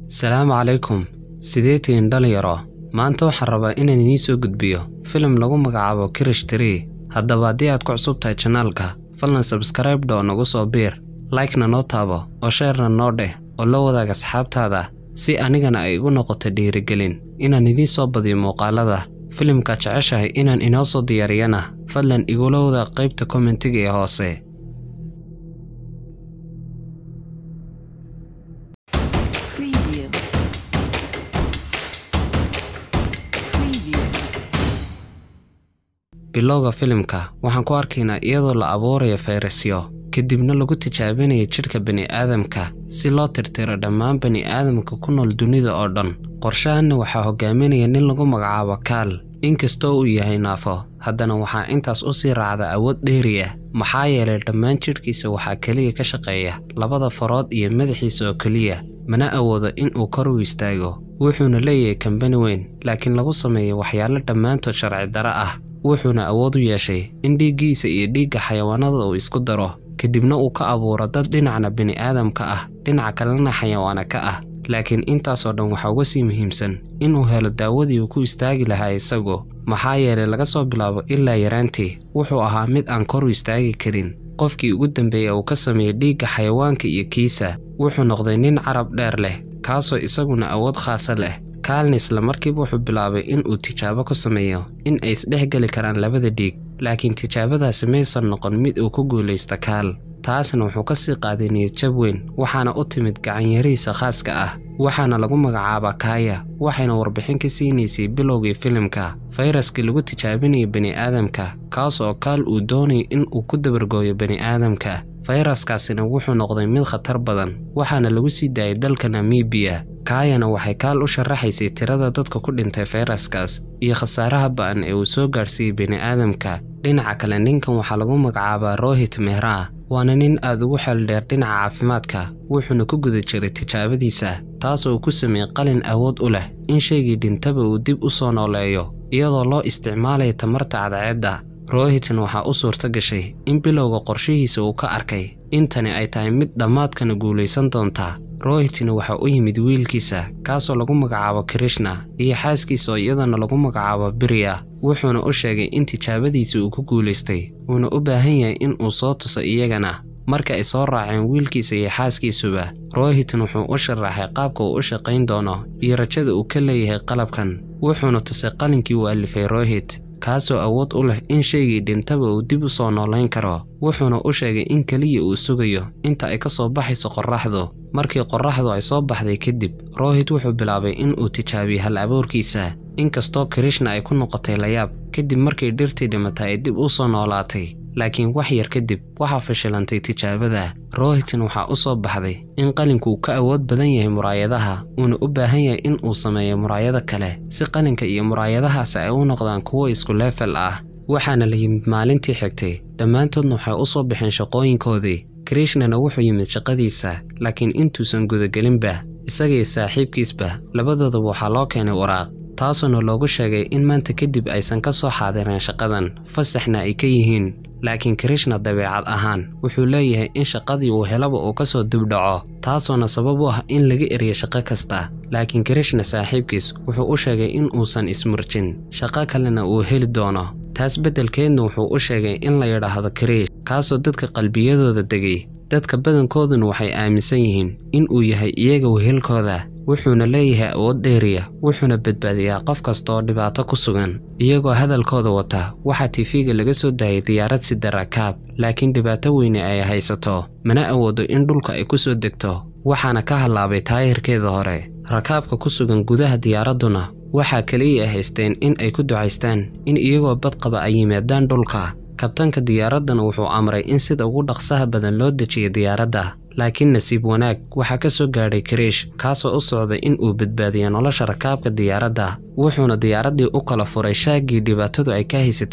salaamu calaykum sidee tihiin dhalinyaro maanta waxaan rabaa inaan idiin soo gudbiyo filim lagu magacaabo kirish tree haddaba haddii aad ku cusub tahay janaalka fadlan sabskraibe dho nagu soo biir like-na noo taabo oo sheerna noo dheh oo la wadaag asxaabtaada si anigana ay igu noqoto dhiirigelin inaan idiin soo badiyo muuqaalada filimka jeceshahay inaan inoo soo diyaariyana fadlan igula wadaag qaybta kommentiga ee hoose Preview. Preview. bilowga filimka waxaan ku arkaynaa iyadoo la abuurayo fayrasyo kadibna lagu tijaabinayo jidhka bini'aadamka si loo tirtiro dhammaan bani'aadamka ku nool dunida oo dhan qorshahanna waxaa hogaaminaya nin lagu magacaabo kaal inkastoo uu yahay naafo haddana waxaa intaas u sii raacda awood dheeri ah maxaa yeelay dhammaan jidhkiisa waxaa keliya ka shaqeeya labada farood iyo madaxiisa oo keliya mana awoodo in uu kor u istaago wuxuuna leeyahay kambani weyn laakiin lagu sameeyo waxyaalo dhammaantood sharci daro ah wuxuuna awood u yeeshay in dhiiggiisa iyo dhiigga xayawaanada uu isku daro kadibna uu ka abuuro dad dhinacna bini'aadamka ah dhinaca kalena xayawaana ka ah laakiin intaasoo dhan waxaa uga sii muhiimsan inuu helo daawadii uu ku istaagi lahaa isagu maxaa yeelay laga soo bilaabo ilaa yaraantii wuxuu ahaa mid aan kor u istaagi karin qofkii ugu dambeeya uu ka sameeyey dhiigga xayawaanka iyo kiisa wuxuu noqday nin carab dheer leh kaasoo isaguna awood khaasa leh kaalna isla markiiba wuxuu bilaabay in uu tijaabo ku sameeyo in ay isdhex geli karaan labada dhiig laakiin tijaabadaasi maysan noqon mid uu ku guulaysta kaal taasna wuxuu ka sii qaaday niyadjab weyn waxaana u timid gacanyarihiisa khaaska ah waxaana lagu magacaabaa kaaya waxayna warbixin ka siinaysay bilowgii filimka fayraskii lagu tijaabinaya bani'aadamka kaas oo kaal uu doonayay in uu ku dabargooyo bani'aadamka fayraskaasina wuxuu noqday mid khatar badan waxaana lagu sii daayay dalka namibiya kaayana waxay kaal u sharaxaysay tirada dadka ku dhintay fayraskaas iyo khasaaraha ba'an ee uu soo gaadhsiiyey bini'aadamka dhinaca kale ninkan waxaa lagu magacaabaa rohit mehra waana nin aad ugu xeeldheer dhinaca caafimaadka wuxuuna ku guda jiray tijaabadiisa taasoo uu ku sameeyey qalin awood u leh in shaygii dhintaba uu dib u soo nooleeyo iyadoo loo isticmaalayo tamarta cadceedda rohitan waxaa u suurto gashay in bilowga qorshihiisa uu ka arkay intani ay tahay mid dhammaadkana guulaysan doonta rohitina waxaa u yimid wiilkiisa kaasoo lagu magacaabo krishna iyo xaaskiisa oo iyadana lagu magacaabo biriya wuxuuna u sheegay in tijaabadiisa uu ku guulaystay uuna u baahan yahay in uu soo tuso iyagana marka ay soo raaceen wiilkiisa iyo xaaskiisuba rohitan wuxuu u sharaxay qaabka uu u shaqayn doono iyo rajada uu ka leeyahay qalabkan wuxuuna tusay qalinkii uu alifay rohit kaasoo awood u leh in shaygii dhintaba uu dib u soo noolayn karo wuxuuna u sheegay in keliya uu sugayo inta ay ka soo baxayso qorraxdu markii qorraxdu ay soo baxday kadib rohit wuxuu bilaabay in uu tijaabiyo hal abuurkiisa inkastoo krishna ay ku noqotay layaab kadib markii dhirtii dhimatay ay dib u soo noolaatay laakiin wax yar kadib waxaa fashilantay tijaabada rohitan waxaa u soo baxday in qalinku uu ka awood badan yahay muraayadaha uuna u baahan yahay in uu sameeyo muraayado kale si qalinka iyo muraayadahaasi ay u noqdaan kuwo isku leefel ah waxaana la yimid maalintii xigtay dhammaantoodna waxay u soo baxeen shaqooyinkoodii krishnana wuxuu yimid shaqadiisa laakiin intuusan gudagelinba isagaiyo saaxiibkiisba labadoodaba waxaa loo keenay waraaq taasoona loogu sheegay in maanta kadib aysan ka soo xaadireen shaqadan fasaxna ay ka yihiin laakiin krishna dabeecad ahaan wuxuu leeyahay in shaqadii uu helaba uu ka soo dibdhaco taasoona sabab u ah in laga eriyo shaqo kasta laakiin krishna saaxiibkiis wuxuu u sheegay in uusan ismurjin shaqo kalena uu heli doono taas beddelkeedna wuxuu u sheegay in la yidhaahdo kriish kaasoo dadka qalbiyadooda degay dadka badankooduna waxay aaminsan yihiin in uu yahay iyaga wehelkooda wuxuuna leeyahay awood dheeriya wuxuuna badbaadiyaa qof kasta oo dhibaato ku sugan iyagoo hadalkooda wata waxaa tifiga laga soo daayay diyaarad sida rakaab laakiin dhibaato weyne ay haysato mana awoodo in dhulka ay ku soo degto waxaana ka hallaabay taayirkeeda hore rakaabka ku sugan gudaha diyaaradduna waxaa keliya ay haysteen in ay ku ducaystaan in iyagoo badqaba ay yimaadaan dhulka kabtanka diyaaraddana wuxuu amray in sida ugu dhaqsaha badan loo dejiyo diyaaradda laakiin nasiib wanaag waxaa ka soo gaadhay kariish kaasoo u socday in uu badbaadiyo nolosha rakaabka diyaaradda wuxuuna diyaaraddii u kala furay shaaggii dhibaatadu ay ka haysatay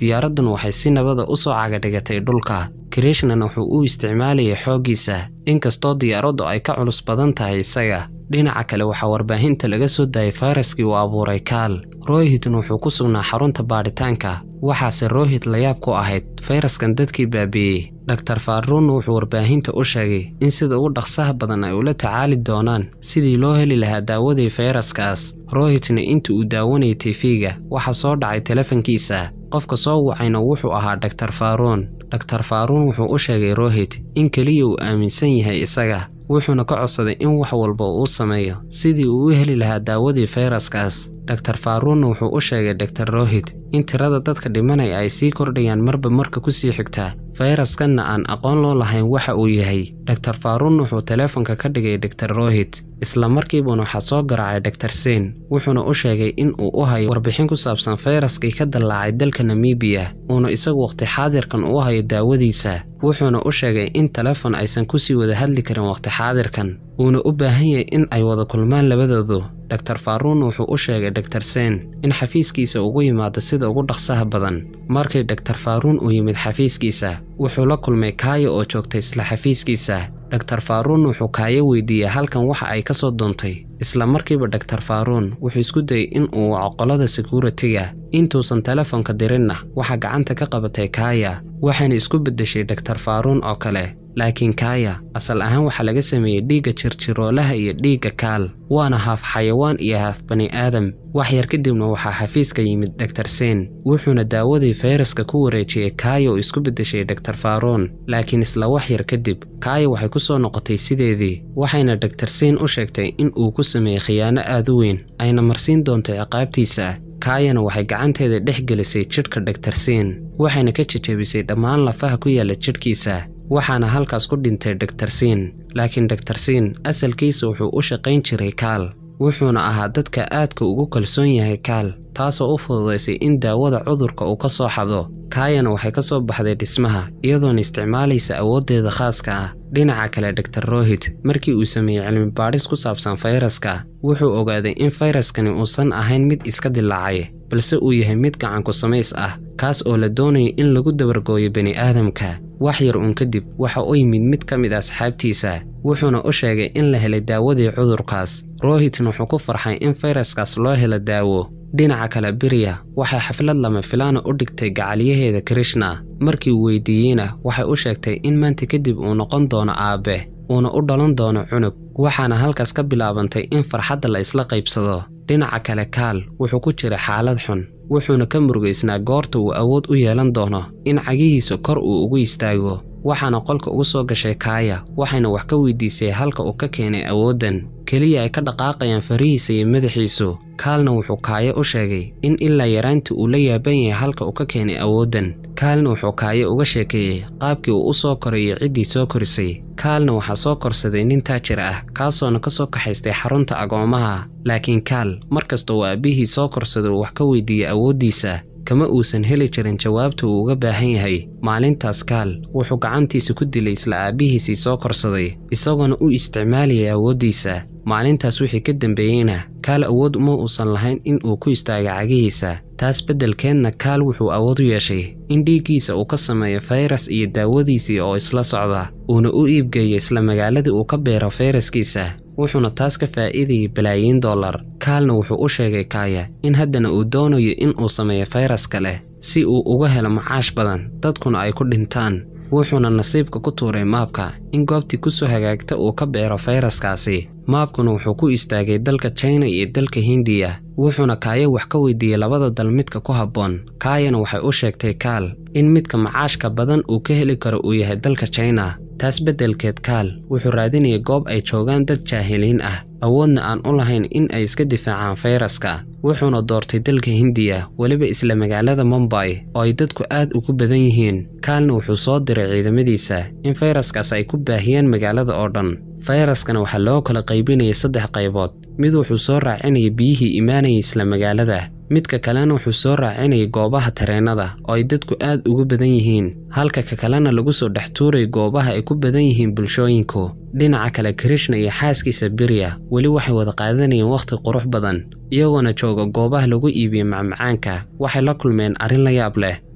diyaaradduna waxay si nabada u soo cagadhigatay dhulka krishnana wuxuu u isticmaalayay xooggiisa inkastoo diyaaraddu ay ka culus badan tahay isaga dhinaca kale waxaa warbaahinta laga soo daayay fayraskii uu abuuray kaal rohitna wuxuu ku sugnaa xarunta baadhitaanka waxaase rohit layaab ku ahayd fayraskan dadkii baabi'iyey dhaktar faaruunna wuxuu warbaahinta u sheegay in sida ugu dhaqsaha badan ay ula tacaali doonaan sidii loo heli lahaa daawadii fayraskaas rohitna inta uu daawanayay tifiga waxaa soo dhacay telefonkiisa qofka soo wacayna wuxuu ahaa dhaktar faaruun dhaktar faaruun wuxuu u sheegay rohit in keliya uu aaminsan yahay isaga wuxuuna ka codsaday in wax walba uu sameeyo sidii uu u heli lahaa daawadii fayraskaas dhaktar faaruunna wuxuu u sheegay dhaktar rohit in tirada dadka dhimanaya ay sii kordhayaan marba marka ku sii xigta fayraskanna aan aqoon loo lahayn waxa uu yahay dhaktar faaruunna wuxuu teleefonka ka dhigay dhaktar rohit isla markiibuna waxaa soo garaacay dhaktar sein wuxuuna u sheegay in uu u hayo warbixin ku saabsan fayraskii ka dallaacay dalka namibiya uuna isagu waqti xaadirkan u hayo daawadiisa wuxuuna u sheegay in telefon aysan kusii wada hadli karin waqti xaadirkan uuna u baahan yahay in ay wada kulmaan labadoodu dhaktar faaruun wuxuu u sheegay dhaktar sein in xafiiskiisa ugu yimaado sida ugu dhaqsaha badan markii dhaktar faaruun uu yimid xafiiskiisa wuxuu la kulmay kaaya oo joogtay isla xafiiskiisa dhaktar faaruun wuxuu kaayo weydiiyey halkan waxa ay ka soo doontay isla markiiba dhaktar faaruun wuxuu isku dayay in uu waco qolada sekuritiga intuusan telefonka dirinna waxaa gacanta ka qabatay kaaya waxayna isku beddeshay dhaktar faaruun oo kale laakiin kaaya asal ahaan waxaa laga sameeyey dhiigga jirjiroolaha iyo dhiigga kaal waana haaf xayawaan iyo haaf bani aadam wax yar kadibna waxaa xafiiska yimid dhaktar sein wuxuuna daawadii fayraska ku wareejiyey kaaya oo isku beddeshay dhaktar faaruun laakiin isla wax yar kadib kaaya waxay ku soo noqotay sideedii waxayna dhaktar sein u sheegtay in uu ku sameeyey khiyaano aad u weyn ayna marsiin doonto ciqaabtiisa kaayana waxay gacanteeda dhex gelisay jidhka dhaktar sein waxayna ka jejebisay dhammaan lafaha ku yaalla jidhkiisa waxaana halkaas ku dhintay dhaktar siin laakiin dhaktar siin asalkiisa wuxuu u shaqayn jiray kaal wuxuuna ahaa dadka aadka ugu kalsoon yahay kaal taasoo u fududaysay in daawada cudurka uu ka soo xado kaayana waxay ka soo baxday dhismaha iyadoona isticmaalaysa awooddeeda khaaska ah dhinaca kale dhaktar rohit markii uu sameeyey cilmi baadhis ku saabsan fayraska wuxuu ogaaday in fayraskani uusan ahayn mid iska dilaacay balse uu yahay mid gacanku samays ah kaas oo la doonaya in lagu dabargooyo bani aadamka wax yar uun kadib waxa u yimid mid ka mid asxaabtiisa wuxuuna u sheegay in la helay daawadii cudurkaas rohitna wuxuu ku farxay in fayraskaas loo helo daawo dhinaca kale beriya waxay xaflad lama filaana u dhigtay gacalyaheeda krishna markii uu weydiiyeyna waxay u sheegtay in maanta kadib uu noqon doono aabe uuna u dhalan doono cunug waxaana halkaas ka bilaabantay in farxadda la isla qaybsado dhinaca kale kaal wuxuu ku jiray xaalad xun wuxuuna ka murugaysnaa goorta uu awood u yeelan doono in cagihiisa kor uu ugu istaago waxaana qolka ugu soo gashay kaaya waxayna wax ka weydiisay halka uu ka keenay awooddan keliya ay ka dhaqaaqayaan farihiisa iyo madaxiisu kaalna wuxuu kaayo u sheegay in ilaa yaraantii uu la yaaban yahay halka uu ka keenay awooddan kaalna wuxuu kaayo uga sheekeeyey qaabkii uu u soo koray iyo ciddii soo korisay kaalna waxaa soo korsaday nin taajir ah kaasoona ka soo kaxaystay xarunta agoomaha laakiin kaal mar kasta uu aabbihii soo korsada uu wax ka weydiiyey awooddiisa kama uusan heli jirin jawaabta uu uga baahan yahay maalintaas kaal wuxuu gacantiisa ku dilay isla aabbihiisii soo korsaday isagoona u isticmaalayay awooddiisa maalintaas wixii ka dambeeyeyna kaal awood uma uusan lahayn in uu ku istaago cagihiisa taas beddelkeedna kaal wuxuu awood u yeeshay in dhiiggiisa uu ka sameeyo fayras iyo daawadiisii oo isla socda uuna u iibgeeyo isla magaaladii uu ka beero fayraskiisa wuxuuna taas ka faa'iidayay balaayiin dollar kaalna wuxuu u sheegay kaaya in haddana uu doonayo in uu sameeyo fayras kale si uu uga helo macaash badan dadkuna ay ku dhintaan wuxuuna nasiibka ku tuuray maabka in goobtii ku soo hagaagta uu ka beero fayraskaasi maabkuna wuxuu ku istaagay dalka china iyo dalka hindiya wuxuuna kaayo wax ka weydiiyey labada dal midka ku habboon kaayana waxay u sheegtay kaal in midka macaashka badan uu ka heli karo uu yahay dalka china taas beddelkeed kaal wuxuu raadinayay goob ay joogaan dad jaahiliin ah awoodna aan u lahayn in ay iska difaacaan fayraska wuxuuna doortay dalka hindiya weliba isla magaalada mombay oo ay dadku aad ugu badan yihiin kaalna wuxuu soo diray ciidamadiisa in fayraskaas ay ku baahiyaan magaalada oo dhan fayraskana waxaa loo kala qaybinayay saddex qaybood mid wuxuu soo raacinayay biyihii imaanayay isla magaalada midka kalena wuxuu soo raacinayay goobaha tareennada oo ay dadku aad ugu badan yihiin halka ka kalena lagu soo dhex tuuray goobaha ay ku badan yihiin bulshooyinku dhinaca kale krishna iyo xaaskiisa beriya weli waxay wada qaadanayeen wakhti qurux badan iyagoona jooga goobaha lagu iibiyo macmacaanka waxay la kulmeen arrin la yaab leh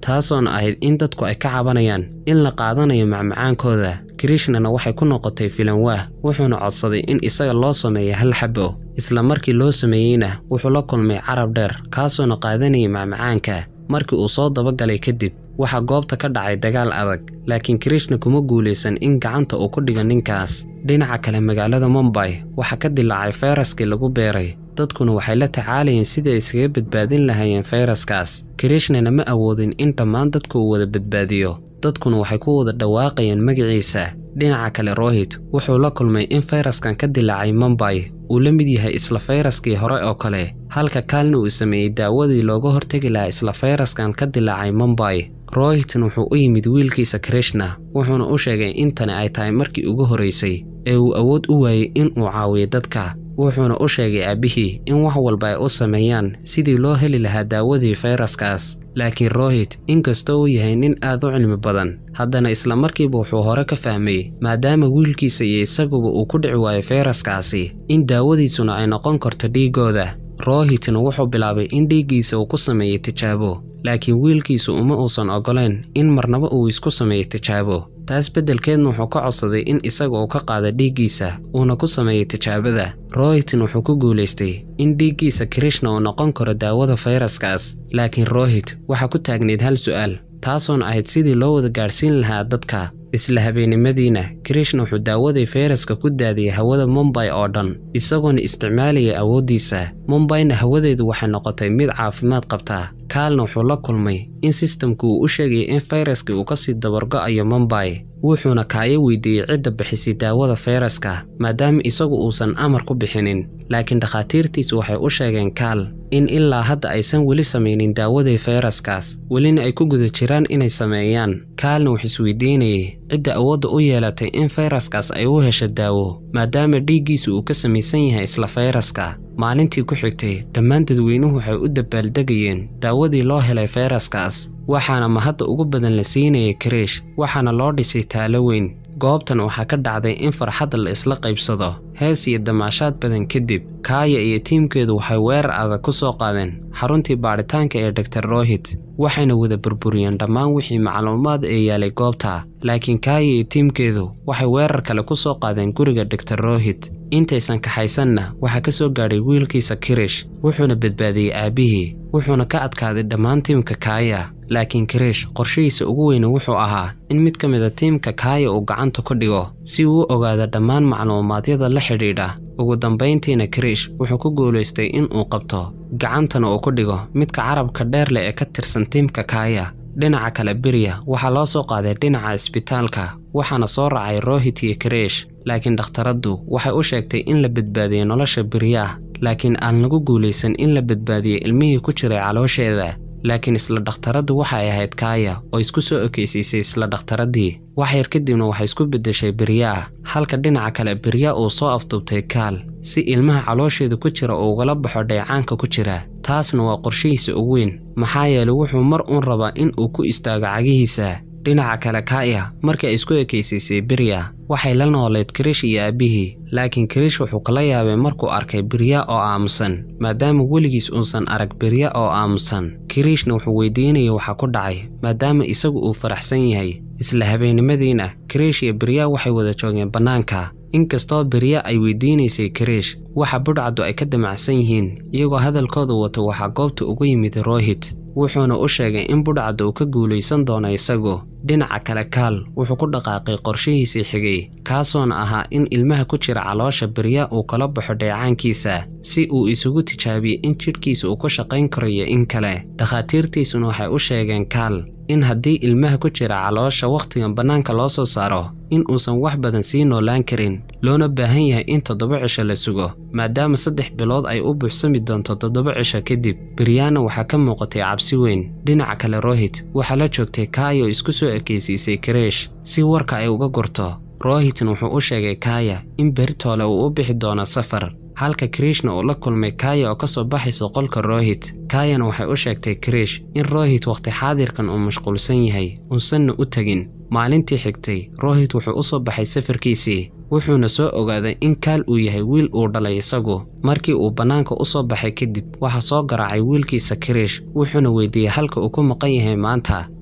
taasoona ahayd in dadku ay ka cabanayaan in la qaadanayo macmacaankooda krishnana waxay ku noqotay filanwaah wuxuuna codsaday in isaga loo sameeyo hal xabo isla markii loo sameeyeyna wuxuu la kulmay carab dheer kaasoona qaadanayay macmacaanka markii uu soo dabagalay kadib waxaa goobta ka dhacay dagaal adag laakiin krishna kuma guulaysan in gacanta uu ku dhigo ninkaas dhinaca kale magaalada mumbay waxaa ka dilaacay fayraskii lagu beeray dadkuna waxay la tacaalayeen sidii ay iskaga badbaadin lahaayeen fayraskaas krishnana ma awoodin in dhammaan dadku uu wada badbaadiyo dadkuna waxay ku wada dhawaaqayeen magaciisa dhinaca kale rohit wuxuu la kulmay in fayraskan ka dilaacay mumbay uu la mid yahay isla fayraskii hore oo kale halka kaalna uu sameeyey daawadii looga hortegi lahaa isla fayraskan ka dilaacay mumbay rohitin wuxuu u yimid wiilkiisa krishna wuxuuna u sheegay in tani ay tahay markii ugu horeysay ee uu awood u waayey in uu caawiyo dadka wuxuuna u sheegay aabbihii in wax walba ay u sameeyaan sidii loo heli lahaa daawadii fayraskaas laakiin rohit inkastoo uu yahay nin aad u cilmi badan haddana isla markiiba wuxuu hore ka fahmay maadaama wiilkiisa iyo isaguba uu ku dhici waayo fayraskaasi in daawadiisuna ay noqon karto dhiigooda rohitna wuxuu bilaabay in dhiiggiisa uu ku sameeyey tijaabo laakiin wiilkiisu uma uusan oggolayn in marnaba uu isku sameeyo tijaabo taas beddelkeedna wuxuu ka codsaday in isaga uu ka qaado dhiiggiisa uuna ku sameeyey tijaabada rohitin wuxuu ku guulaystay in dhiiggiisa krishna uu noqon karo daawada fayraskaas laakiin rohit waxaa ku taagneyd hal su'aal taasoona ahayd sidii loo wada gaadhsiin lahaa dadka isla habeennimadiina krishna wuxuu daawadii fayraska ku daadiyey hawada mumbay oo dhan isagoona isticmaalayay awooddiisa mumbayna hawadeedu waxay noqotay mid caafimaad qabtaa kaalna wuxuu la kulmay in sistamku uu u sheegayay in fayraskii uu kasii dabargo'ayo mumbay wuxuuna kaayo weydiiyey cidda bixisay daawada fayraska maadaama isagu uusan amar ku bixinin laakiin dhakhaatiirtiisu waxay u sheegeen kaal in ilaa hadda aysan weli samaynin daawadii fayraskaas welina ay ku guda jiraan inay sameeyaan kaalna wuxuu isweydiinayay cidda awoodda u yeelatay in fayraskaas ay u hesho daawo maadaama dhiiggiisu uu ka samaysan yahay isla fayraska maalintii ku xigtay dhammaan dadweynuhu waxay u dabaaldegayeen daawadii loo helay fayraskaas waxaana mahadda ugu badan la siinayay kariish waxaana loo dhisay taalo weyn goobtan waxaa ka dhacday in farxadda la isla qaybsado hees iyo damaashaad badan kadib kaaya iyo tiimkeedu waxay weerar adag ku soo qaadeen xaruntii baadhitaanka ee dor rohit waxayna wada burburiyeen dhammaan wixii macluumaad ee yaalay goobta laakiin kaaya iyo tiimkeedu waxay weerar kale ku soo qaadeen guriga dor rohit intaysan kaxaysanna waxaa ka soo gaadhay wiilkiisa kirish wuxuuna badbaadiyey aabbihii wuxuuna ka adkaaday dhammaan tiimka kaaya laakiin kirish qorshihiisa ugu weyne wuxuu ahaa in mid ka mida tiimka kaaya uu gacanta ku dhigo si uu u ogaado dhammaan macluumaadyada la xidhiidha ugu dambayntiina kirish wuxuu ku guulaystay in uu qabto gacantana uu ku dhigo midka carabka dheer leh ee ka tirsan tiimka kaaya dhinaca kale beriya waxaa loo soo qaaday dhinaca isbitaalka waxaana soo raacay rohit iyo kariish laakiin dhakhtaraddu waxay u sheegtay in la badbaadiyey nolosha beriyaah laakiin aan lagu guulaysan in la badbaadiyey ilmihii ku jiray caloosheeda laakiin isla dhakhtaraddu waxay ahayd kaaya oo isku soo ekeysiisay isla dhakhtaraddii wax yar kadibna waxay isku beddeshay beryaah halka dhinaca kale beryaa uu soo afduubtay kaal si ilmaha caloosheeda ku jira uu ugala baxo dheecaanka ku jira taasna waa qorshihiisa ugu weyn maxaa yeelay wuxuu mar uun rabaa in uu ku istaago cagihiisa dhinaca kale kaaya markii ay isku ekaysiisay berya waxay la noolayd kirish iyo aabbihii laakiin kirish wuxuu kala yaabay markuu arkay berya oo aamusan maadaama weligiis uusan arag berya oo aamusan kirishna wuxuu weydiinayay waxa ku dhacay maadaama isagu uu faraxsan yahay isla habeennimadiina kirish iyo berya waxay wada joogeen bannaanka inkastoo berya ay weydiinaysay kiriish waxa budhcaddu ay ka damacsan yihiin iyagoo hadalkooda wato waxaa goobta ugu yimid rohit wuxuuna u sheegay in budhcadda uu ka guulaysan doono isagu dhinaca kale kaal wuxuu ku dhaqaaqay qorshihiisii xigay kaasoona ahaa in ilmaha ku jira caloosha berya uu kala baxo dheecaankiisa si uu isugu tijaabiyo in jidhkiisa uu ku shaqayn karayo in kale dhakhaatiirtiisuna waxay u sheegeen kaal in haddii ilmaha ku jira caloosha wakhtigan bannaanka loo soo saaro in uusan wax badan sii noolaan karin loona baahan yahay in toddoba cisho la sugo maadaama saddex bilood ay u buuxsami doonto toddoba cisho kadib beryaana waxaa ka muuqatay cabsi weyn dhinaca kale rohit waxaa la joogtay kaayo isku soo ekeysiisay kareesh si warka ay uga gurto rohitin wuxuu u sheegay kaaya in beritoole uu u bixi doono safar halka krishna uu la kulmay kaaya oo ka soo baxaysa qolka rohit kaayana waxay u sheegtay kirish in rohit wakhti xaadirkan uu mashquulsan yahay uusanna u tegin maalintii xigtay rohit wuxuu u soo baxay safarkiisii wuxuuna soo ogaaday in kaal uu yahay wiil uu dhalay isagu markii uu bannaanka u soo baxay kadib waxaa soo garaacay wiilkiisa kirish wuxuuna weydiiyey halka uu ku maqan yahay maanta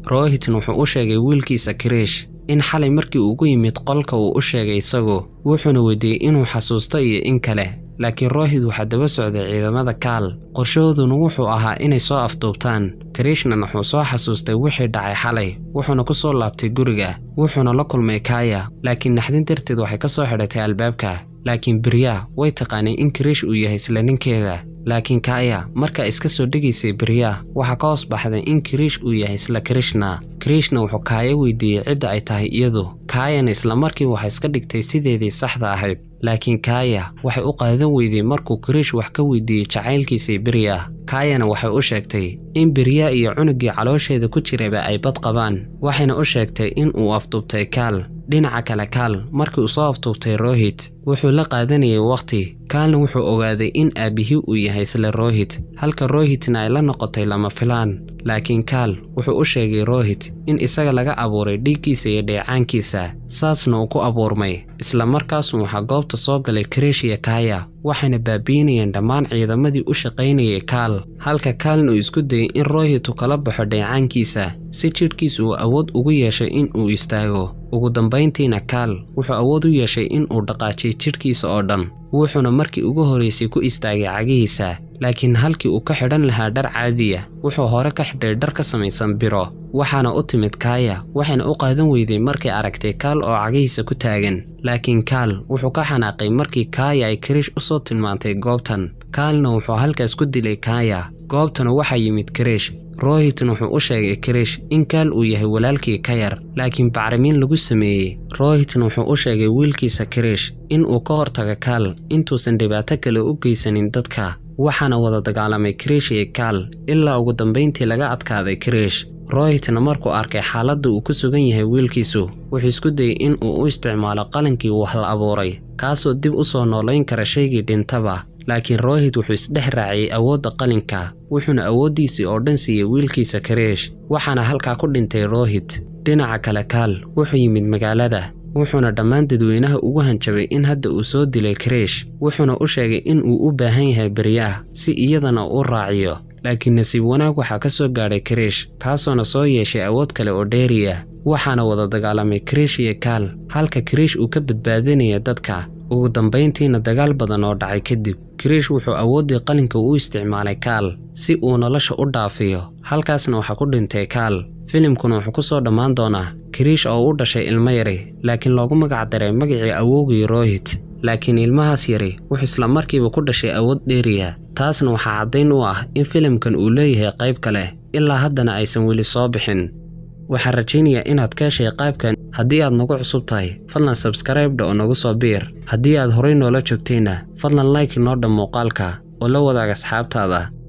rohitna wuxuu u sheegay wiilkiisa kiriish in xalay markii ugu yimid qolka uu u sheegay isagu wuxuuna weydiiyey inuu xasuusto iyo in kale laakiin rohit waxaa daba socday ciidamada kaal qorshahooduna wuxuu ahaa inay soo afduubtaan kariishnan wuxuu soo xasuustay wixii dhacay xalay wuxuuna ku soo laabtay guriga wuxuuna la kulmay kaaya laakiin naxdin darteed waxay ka soo xidhatay albaabka laakiin birya way taqaanay in kariish uu yahay isla ninkeeda laakiin kaaya markaa iska soo dhegaysay birya waxaa ka hoos baxday in kariish uu yahay isla krishna krishna wuxuu kaaya weydiiyey cidda ay tahay iyadu kaayana islamarkii waxay iska dhigtay sideedii saxda ahayd laakiin kaaya waxay u qaadan weydey markuu kariish wax ka weydiiyey jacaylkiisii birya kaayana waxay u sheegtay in birya iyo cunugii caloosheeda ku jiraba ay bad qabaan waxayna u sheegtay in uu afduubtay kaal dhinaca kale kaal markii uu soo afduubtay rohit wuxuu la qaadanayay wakhti kaalna wuxuu ogaaday in aabbihii uu yahay isla rohit halka rohitna ay la noqotay lama filaan laakiin kaal wuxuu u sheegay rohit in isaga laga abuuray dhiiggiisa iyo dheecaankiisa saasna uu ku abuurmay isla markaasuu waxaa goobta soo galay kariish iyo kaaya waxayna baabi'inayeen dhammaan ciidamadii u shaqaynayay kaal halka kaalna uu isku dayay in rohit uu kala baxo dheecaankiisa si jidhkiisa uu awood ugu yeeshay in uu istaago ugu dambayntiina kaal wuxuu awood u yeeshay in uu dhaqaajiyay jidhkiisa oo dhan wuxuuna markii ugu horraysay ku istaagay cagihiisa laakiin halkii uu ka xidhan lahaa dhar caadiya wuxuu hore ka xidhay dhar ka samaysan biro waxaana u timid kaaya waxayna u qaadan weyday markay aragtay kaal oo cagihiisa ku taagan laakiin kaal wuxuu ka xanaaqay markii kaaya ay kariish u soo tilmaantay goobtan kaalna wuxuu halkaas ku dilay kaaya goobtana waxaa yimid kariish rohitna wuxuu u sheegay kariish in kaal uu yahay walaalkii ka yar laakiin bacrimiin lagu sameeyey rohitna wuxuu u sheegay wiilkiisa kariish in uu ka hortaga kaal intuusan dhibaato kale u geysanin dadka waxaana wada dagaalamay kariish iyo kaal ilaa ugu dambayntii laga adkaaday kariish rohitna markuu arkay xaaladda uu ku sugan yahay wiilkiisu wuxuu isku dayey in uu u isticmaalo qalankii wax la abuuray kaasoo dib u soo noolayn kara shaygii dhintaba laakiin rohit wuxuu isdhex raaciyey awoodda qalinka wuxuuna awooddiisii oo dhan siiyey wiilkiisa kariish waxaana halkaa ku dhintay rohit dhinaca kale kaal wuxuu yimid magaalada wuxuuna dhammaan dadweynaha ugu hanjabay in hadda uu soo dilay kariish wuxuuna u sheegay in uu u baahan yahay beryaah si iyadana u raaciyo laakiin nasiib wanaag waxaa ka soo gaadhay kariish kaasoona soo yeeshay awood kale oo dheeriya waxaana wada dagaalamay kariish iyo kaal halka kariish uu ka badbaadinaya dadka ugu dambayntiina dagaal badan oo dhacay kadib kariish wuxuu awooddii qalinka u isticmaalay kaal si uu nolosha u dhaafiyo halkaasna waxaa ku dhintay kaal filimkuna wuxuu ku soo dhammaan doonaa kariish oo u dhashay ilmo yari laakiin loogu magac daray magacii awowgii rohit laakiin ilmahaas yari wuxuu isla markiiba ku dhashay awood dheeriya taasna waxaa caddayn u ah in filimkan uu leeyahay qayb kale ilaa haddana aysan weli soo bixin waxaan rajaynayaa inaad ka heshay qaybkan haddii aad nagu cusub tahay fadlan sabskraibdha oo nagu soo biir haddii aad horay noola joogtayna fadlan like noo dhan muuqaalka oo la wadaag asxaabtaada